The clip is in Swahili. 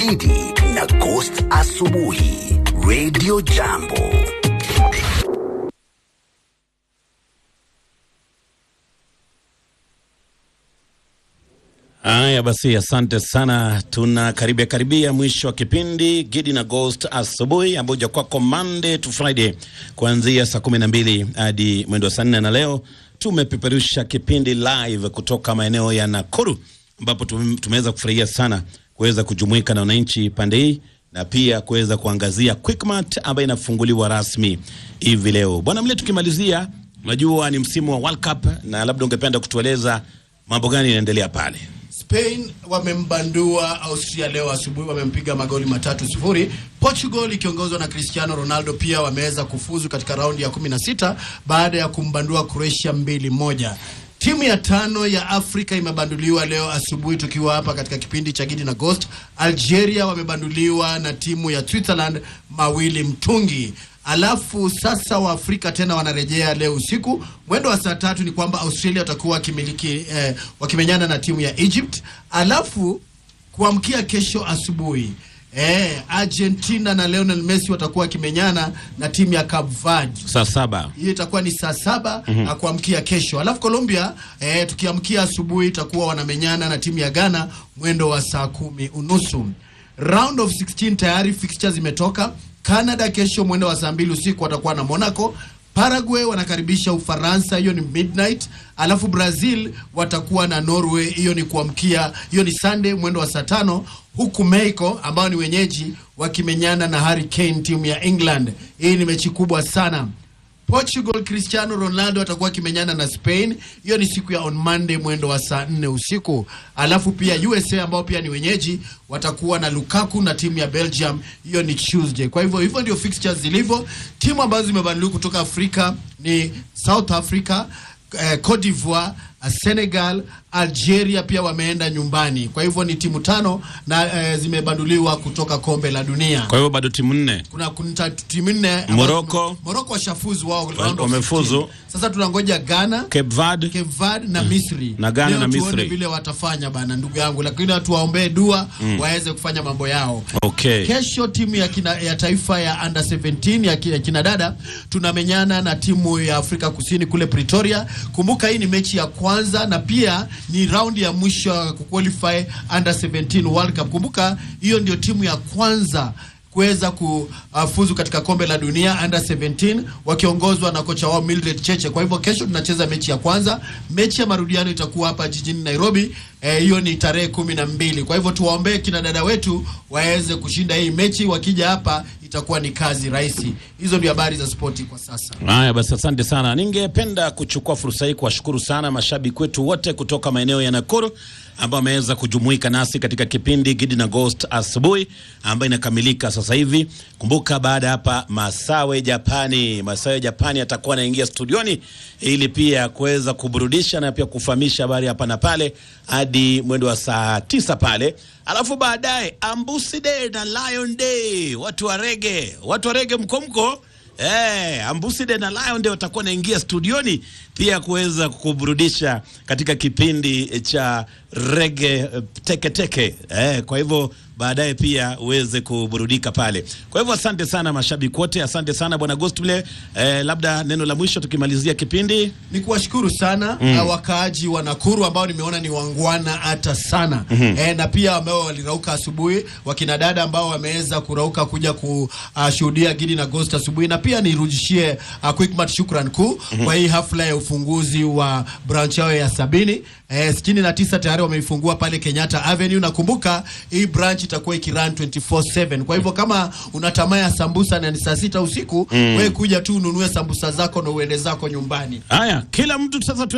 Gidi na Ghost Asubuhi Radio Jambo. Haya basi, asante sana. Tuna karibia karibia mwisho wa kipindi Gidi na Ghost asubuhi, ambayo kwako Monday to Friday kuanzia saa kumi na mbili hadi mwendo wa saa nne na leo tumepeperusha kipindi live kutoka maeneo ya Nakuru, ambapo tume- tumeweza kufurahia sana kuweza kujumuika na wananchi pande hii na pia kuweza kuangazia Quickmart ambayo inafunguliwa rasmi hivi leo. Bwana Mle, tukimalizia, unajua ni msimu wa World Cup na labda ungependa kutueleza mambo gani yanaendelea pale? Spain wamembandua Austria leo asubuhi, wamempiga magoli matatu sifuri. Portugal ikiongozwa na Cristiano Ronaldo pia wameweza kufuzu katika raundi ya 16 baada ya kumbandua Croatia mbili moja. Timu ya tano ya Afrika imebanduliwa leo asubuhi, tukiwa hapa katika kipindi cha Gidi na Ghost. Algeria wamebanduliwa na timu ya Switzerland mawili mtungi. Alafu sasa Waafrika tena wanarejea leo usiku mwendo wa saa tatu. Ni kwamba Australia watakuwa wakimiliki eh, wakimenyana na timu ya Egypt. Alafu kuamkia kesho asubuhi eh, Argentina na Lionel Messi watakuwa wakimenyana na timu ya Cape Verde Saa saba. hiyo itakuwa ni saa saba na kuamkia kesho. Alafu Colombia eh, tukiamkia asubuhi itakuwa wanamenyana na timu ya Ghana mwendo wa saa kumi unusu. Round of 16 tayari fixtures zimetoka. Canada kesho mwendo wa saa mbili usiku watakuwa na Monaco. Paraguay wanakaribisha Ufaransa, hiyo ni midnight. Alafu Brazil watakuwa na Norway, hiyo ni kuamkia, hiyo ni Sunday mwendo wa saa tano, huku Mexico ambao ni wenyeji wakimenyana na Hurricane timu ya England. Hii ni mechi kubwa sana. Portugal Cristiano Ronaldo atakuwa akimenyana na Spain. Hiyo ni siku ya on Monday mwendo wa saa nne usiku. Alafu pia USA ambao pia ni wenyeji watakuwa na Lukaku na timu ya Belgium. Hiyo ni Tuesday. Kwa hivyo hivyo ndio fixtures zilivyo. Timu ambazo zimebadilika kutoka Afrika ni South Africa, eh, Cote d'Ivoire, eh, Senegal, Algeria pia wameenda nyumbani. Kwa hivyo ni timu tano na eh, zimebanduliwa kutoka kombe la dunia. Kwa hivyo bado timu nne. Kuna kuna timu nne Morocco. Morocco washafuzu wao round of wamefuzu. 16. Sasa tunangoja Ghana, Cape Verde. Cape Verde na Misri. Na Ghana Leo na tuone Misri. vile watafanya bana, ndugu yangu, lakini tuwaombee dua waweze kufanya mambo yao. Okay. Kesho timu ya, kina, ya taifa ya under 17 ya, ki- ya kina dada tunamenyana na timu ya Afrika Kusini kule Pretoria. Kumbuka hii ni mechi ya kwanza na pia ni raundi ya mwisho ya kuqualify under 17 World Cup. Kumbuka hiyo ndio timu ya kwanza kuweza kufuzu katika kombe la dunia under 17 wakiongozwa na kocha wao Mildred Cheche. Kwa hivyo kesho tunacheza mechi ya kwanza. Mechi ya marudiano itakuwa hapa jijini Nairobi. Eh, hiyo ni tarehe kumi na mbili. Kwa hivyo tuwaombee kina dada wetu waweze kushinda hii mechi. Wakija hapa itakuwa ni kazi rahisi. Hizo ndio habari za spoti kwa sasa. Haya basi, asante sana. Ningependa kuchukua fursa hii kuwashukuru sana mashabiki wetu wote kutoka maeneo ya Nakuru ambao wameweza kujumuika nasi katika kipindi Gidi na Ghost asubuhi ambayo inakamilika sasa hivi. Kumbuka baada ya hapa Masawe Japani, Masawe Japani atakuwa anaingia studioni ili pia kuweza kuburudisha na pia kufahamisha habari hapa na pale hadi mwendo wa saa tisa pale, alafu baadaye Ambusi Day na Lion Day, watu wa rege, watu wa rege mkomko Eh, Ambuside na Lion ndio watakuwa naingia studioni pia kuweza kuburudisha katika kipindi cha rege eh, teke teke. Eh, kwa hivyo baadaye pia uweze kuburudika pale. Kwa hivyo asante sana mashabiki wote, asante sana bwana Gostble. Eh, labda neno la mwisho tukimalizia kipindi. Ni kuwashukuru sana mm. wakaaji wa Nakuru ambao nimeona ni wangwana hata sana mm-hmm. E, na pia ambao walirauka asubuhi, wakina dada ambao wameweza kurauka kuja kushuhudia Gidi na Ghost asubuhi, na pia nirudishie uh, Quickmart shukran kuu mm-hmm. kwa hii hafla ya ufunguzi wa branch yao ya sabini e, sitini na tisa tayari wameifungua pale Kenyatta Avenue. Nakumbuka hii branch itakuwa ikirun 24/7 kwa hivyo kama una tamaa ya sambusa na ni saa sita usiku mm. wewe kuja tu ununue sambusa zako na uende zako nyumbani. Haya, kila mtu sasa tu